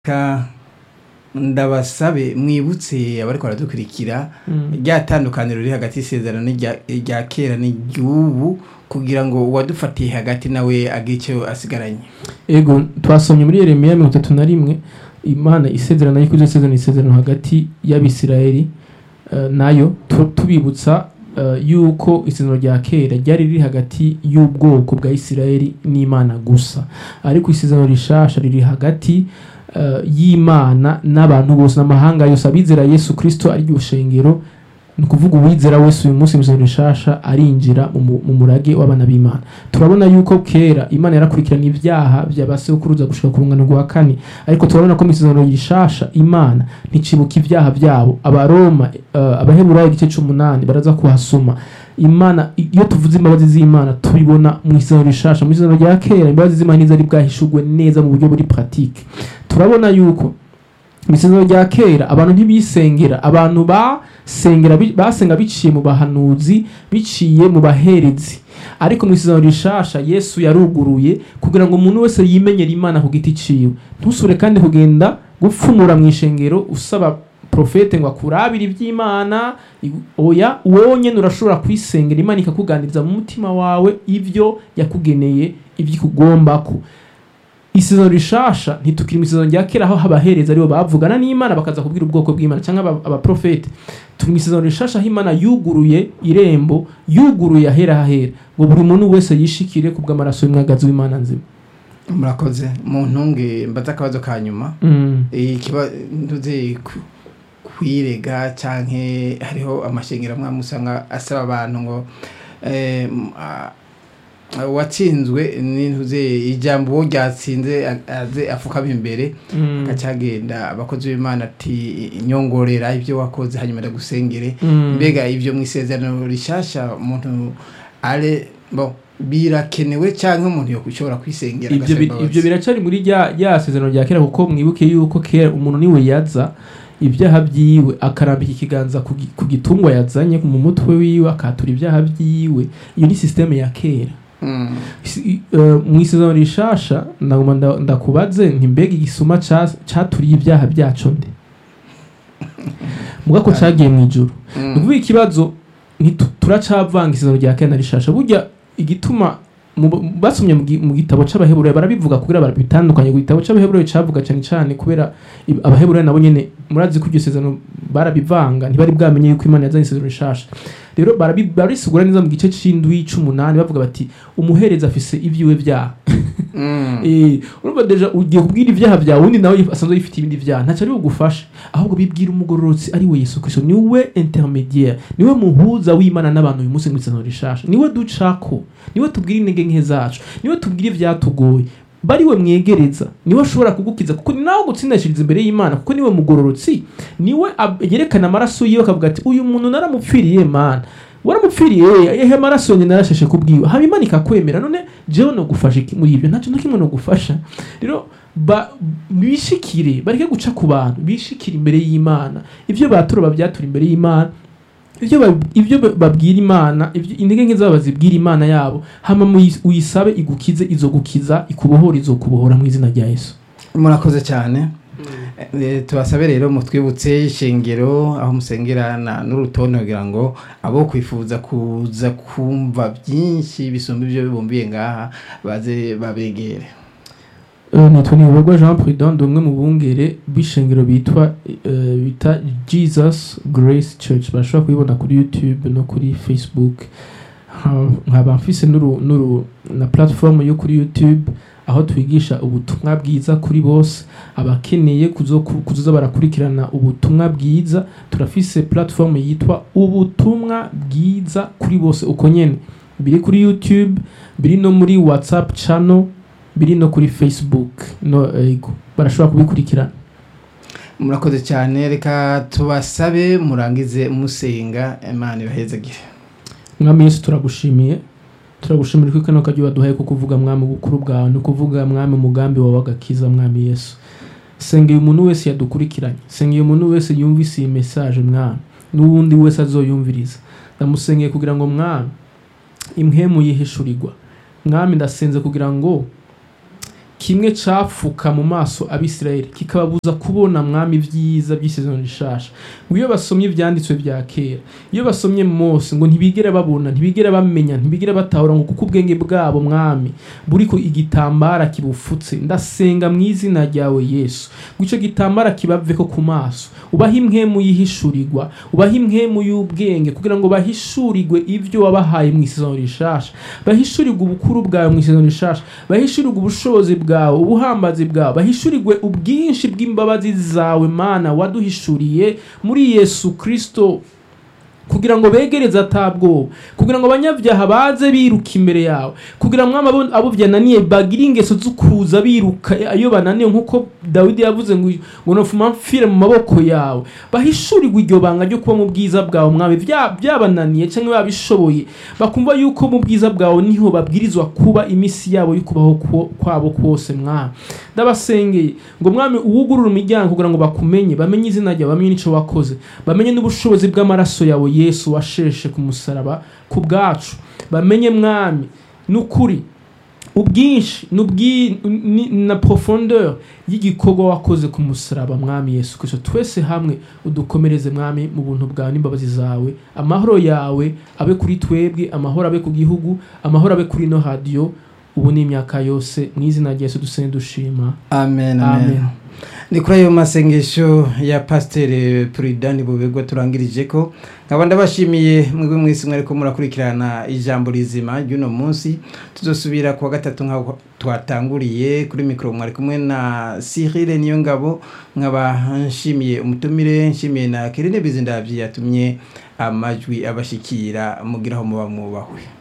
Ka ndabasabe mwibutse abariko baradukurikira rya tandukaniro riri hagati y'isezerano n'irya irya kera n'iry'ubu kugira ngo uwadufatiye hagati nawe agire ico asigaranye ego twasomye muri yeremiya mirongo itatu na rimwe imana isezerano yuko izosezerana isezerano hagati y'abisirayeli eh, nayo tu- tubibutsa eh, yuko isezerano rya kera ryari riri hagati y'ubwoko bwa isirayeli n'imana gusa ariko isezerano rishasha riri hagati eh, y'imana n'abantu bose n'amahanga yose abizera yesu kristo ari ryo shengero ni ukuvuga uwizera wese uyu munsi mu isezerano rishasha arinjira mu mu- mu murage w'abana b'imana turabona yuko kera imana yarakurikirana ibyaha by'abasekuruza gushika ku rungano rwa kane ariko turabona ko mu isezerano rishasha imana nticibuka ibyaha byabo abaroma uh, abaheburayo igice c'umunani baraza kuhasoma imana iyo tuvuze imbabazi z'imana tubibona mu isezerano rishasha mu isezerano rya kera imbabazi z'imana ntizari bwahishurwe neza mu buryo buri pratique turabona yuko mu isezerano rya kera abantu ntibisengera abantu basengera bi- basenga biciye mu bahanuzi biciye mu baherezi ariko mu isezerano rishasha yesu yaruguruye kugira ngo umuntu wese yimenyere imana ku giti ciwe ntusubire kandi kugenda gupfumura mu ishengero usaba profete ngo akurabire iby'imana i- oya wowe nyene urashobora kwisengera imana ikakuganiriza mu mutima wawe ivyo yakugeneye ivyo ikugombako isezerano rishasha ntitukiri mu isezerano rya kera aho abahereza aribo bavugana n'imana bakaza kubwira ubwoko bw'imana cyangwa aba- abaprofete turi mu isezerano rishasha aho imana yuguruye irembo yuguruye ahera hahera ngo buri muntu wese yishikire ku bw'amaraso y'umwagazi w'imana nzima murakoze mu ntunge mbaza akabazo ka nyuma Mm. ikiba ntuze ku- kwirega canke hariho amashengero amwe amwe usanga asaba abantu ngo eh, m- a- uwatsinzwe n'intuze ijambo uwo ryatsinze a- aze afukama imbere Mm. akacagenda abakozi b'imana ati nyongorera ibyo wakoze hanyuma ndagusengere Mm. mbega ibyo mu isezerano rishasha umuntu ale bo birakenewe cyangwa umuntu yokushobora kwisengera ibyo agasaba bi- imbabazi? ibyo biracari muri rya rya sezerano rya kera kuko mwibuke yuko kera umuntu niwe yaza ibyaha byiwe akarambika ikiganza ku gi- ku gitungwa yazanye mu mutwe wiwe akatura ibyaha byiwe iyo ni sisiteme ya kera Mm. Si- eh, mu isezerano rishasha ndaguma nda- ndakubaze nti mbega igisuma ca- caturiye ibyaha byaco nde muga ko cagiye mu ijuru Mm. ni ukuvuga ikibazo ntitu- turacavanga isezerano rya kera na rishasha burya igituma mu- basomye mu gi- mu gitabo c'abaheburayo barabivuga kugira barabitandukanye ku gitabo c'abaheburayo cavuga cane cane kubera ib- abaheburayo nabo nyene murazi ko iryo sezerano barabivanga ntibari bwamenye yuko imana yazanye isezerano rishasha rero barabi- barisigura neza mu gice c'indwi c'umunani bavuga bati umuhereza afise ivyiwe vyaha Mm. Eh, urumva deja ugiye kubwira ibyaha byawe undi nawe asanzwe yifite ibindi byaha ntacyo ari bugufashe ahubwo bibwira umugororotsi ari we yesu kristo niwe intermediaire niwe muhuza w'imana n'abantu uyu munsi mu isezerano rishasha niwe ducako niwe tubwira intege nke zacu niwe tubwira ivyatugoye bari we mwegereza niwe ashobora kugukiza kuko ni nawe gutsindashiriza imbere y'imana kuko niwe mugororotsi niwe ab- yerekana amaraso yiwe akavuga ati uyu muntu naramupfiriye mana waramupfiriye ehe amaraso yanjye narasheshe kubwiwe haba imana ikakwemera none jewe no gufasha iki muri ibyo ntacyo na kimwe no gufasha rero ba- bishikire bareke guca ku bantu bishikire imbere y'imana ibyo batura babyatura imbere y'imana ibyo ba- ibyo ba- babwira imana ibyo intege nke zabo bazibwira imana yabo hama muyi- uyisabe igukize izo gukiza ikubohora izo kubohora mu izina rya yesu murakoze cyane Eh, tubasabe rero mutwibutse ishengero aho musengera na- n'urutonde kugira ngo abo kwifuza kuza kumva byinshi bisumba ibyo bibumbiye ngaha baze babegere Uh, nitwa Niyobagwa Jean Prudent ndi umwe mu bungere b'ishengero bitwa uh, bita Jesus Grace Church bashobora kubibona kuri YouTube no kuri Facebook Ha- nkaba mfise n'uru n'uru na platform yo kuri YouTube aho twigisha ubutumwa bwiza kuri bose abakeneye kuzo kuzoza barakurikirana ubutumwa bwiza turafise platform yitwa ubutumwa bwiza kuri bose uko nyene biri kuri YouTube biri no muri WhatsApp channel biri no kuri facebook no ego barashobora kubikurikirana murakoze cyane reka tubasabe murangize musenga imana ibahezagire mwami yesu turagushimiye turagushimira ko kano kajya waduhaye ko kuvuga mwami bukuru bwawe ni ukuvuga mwami umugambi wawe w'agakiza mwami yesu sengeye umuntu wese yadukurikiranye sengeye umuntu wese yumvise iyi message mwami n'uwundi wese azoyumviriza ndamusengeye kugira ngo mwami impwemu yihishurirwa mwami ndasenze kugira ngo kimwe capfuka mu maso abisirayeli kikababuza kubona mwami vyiza by'isezerano rishasha ngo iyo basomye ivyanditswe vya kera iyo basomye mose ngo ntibigera babona ntibigera bamenya ntibigera batahura ngo kuko ubwenge bwabo mwami buriko igitambara kibufutse ndasenga mu izina ryawe yesu ngo ico gitambara kibaveko ku maso ubahe impwemu yihishurirwa ubahe impwemu y'ubwenge kugira ngo bahishurirwe ivyo wabahaye mu isezerano rishasha bahishurirwe ubukuru bwawe mu isezerano rishasha bahishurirwe ubushobozi bwawe ubuhambazi bwawe bahishurirwe ubwinshi bw'imbabazi zawe mana waduhishuriye muri yesu kristo kugira ngo begereze atabwoba kugira ngo abanyabyaha baze biruka imbere yawe kugira ngo abo abo byananiye bagire ingeso zo kuza biruka iyo bananiye nk'uko dawidi yavuze ngo ngo nofuma mfire mu maboko yawe bahishurirwe iryo banga ryo kuba mu bwiza bwawe mwami bya- byabananiye cyangwa babishoboye bakumva yuko mu bwiza bwawe niho babwirizwa kuba iminsi yabo yo kubaho kwo- kwabo kwose mwami ndabasengeye ngo mwami uwugurure imiryango kugira ngo bakumenye bamenye izina ryawe bamenye n'ico wakoze bamenye n'ubushobozi bw'amaraso yawe yesu washeshe ku musaraba ku bwacu bamenye mwami n'ukuri ubwinshi n'ubwi- ni- na profondeur y'igikorwa wakoze ku musaraba mwami yesu kristo twese hamwe udukomereze mwami mu buntu bwawe n'imbabazi zawe amahoro yawe abe kuri twebwe amahoro abe ku gihugu amahoro abe kuri ino radiyo ubu ni imyaka yose mu izina rya yesu dusenge dushima amen Amen. amen ni kuri ayo masengesho ya pasiteri puridani bubegwa turangirije ko nkaba ndabashimiye mwebwe mwese mwariko murakurikirana ijambo rizima ry'uno munsi tuzosubira kuwa gatatu nk'aho twatanguriye kuri mikoro mwari kumwe na sirire niyo ngabo nkaba nshimiye umutumire nshimiye na kerine bizindabyi yatumye amajwi abashikira mugiraho muba mwubahwe